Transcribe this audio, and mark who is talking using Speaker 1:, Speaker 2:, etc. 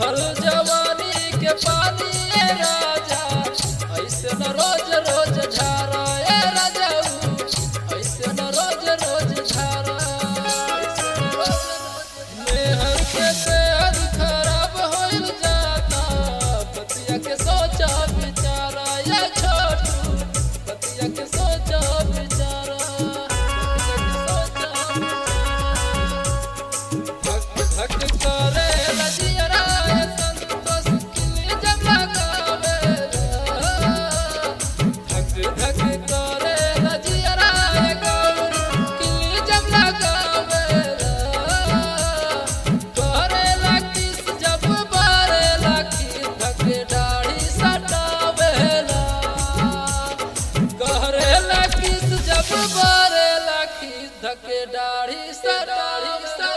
Speaker 1: चढ़ल जवानी के पानी ए राजा ऐसे न रोज रोज झारा ए राजा ऐसे न रोज रोज झारा मेहर के सेहत खराब होइल जाता बतिया के सोचा बिचारा ये छोटू बतिया के सोचा बिचारा बतिया के सोचा बिचारा धक धक करे लजियरा संतोष किली जब लगावे धक धक करे लजियरा गौर किली जब लगावे करे लकिस जब बारे लकी धक दाढ़ी सटावेला करे लकिस जब बारे लकी धक दाढ़ी सटाढ़ी